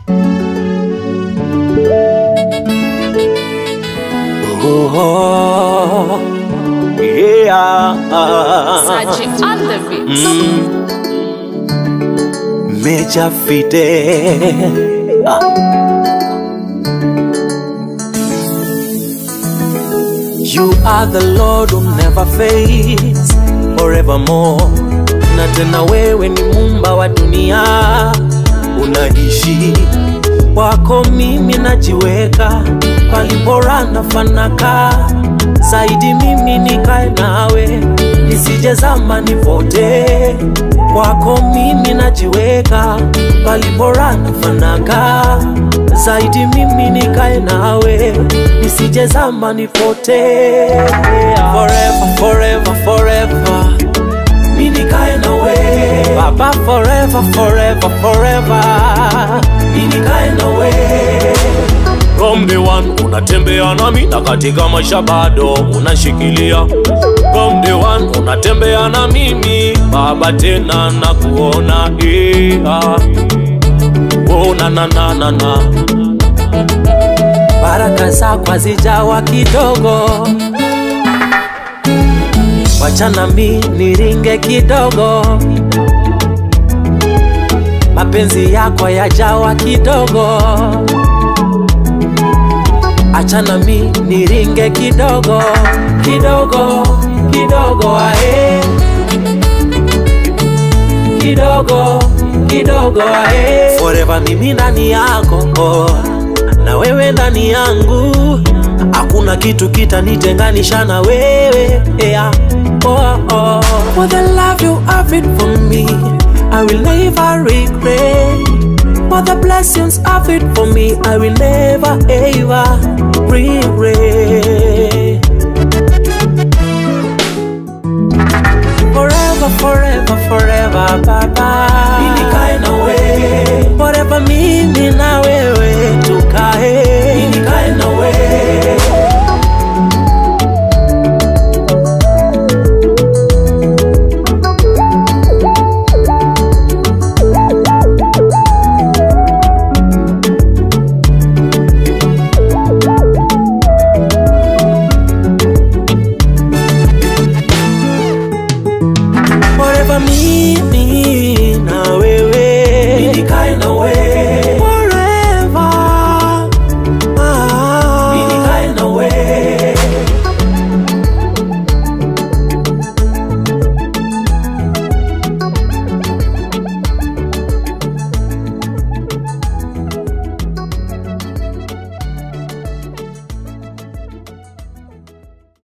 Oh, yeah. Sachi on the beats. Major Fidel. You are the Lord who never fails forevermore. Na tena wewe ni mumba wa dunia, unaishi kwako, mimi najiweka palipora na fanaka zaidi, mimi nikae nawe nisije zama nipotee kwako, mimi najiweka palipora na fanaka zaidi, mimi nikae nawe nisije zama nipotee forever, forever, forever mi nikae nawe baba forever forever forever mi nikae nawe From the one unatembea nami na katika maisha bado unashikilia. From the one unatembea na mimi baba, tena na kuona yeah. Oh, na na na na na baraka zako hazijawa kidogo wachana mi niringe kidogo mapenzi yako yajawa kidogo achana mi niringe kidogo kidogo kidogo ae kidogo kidogo ae forever mimi ndani yako oh. na wewe ndani yangu hakuna kitu kitanitenganisha na wewe yeah. oh, oh. For the love you have it for me I will never regret For the blessings of it for me I will never ever regret Forever, forever, forever, bye bye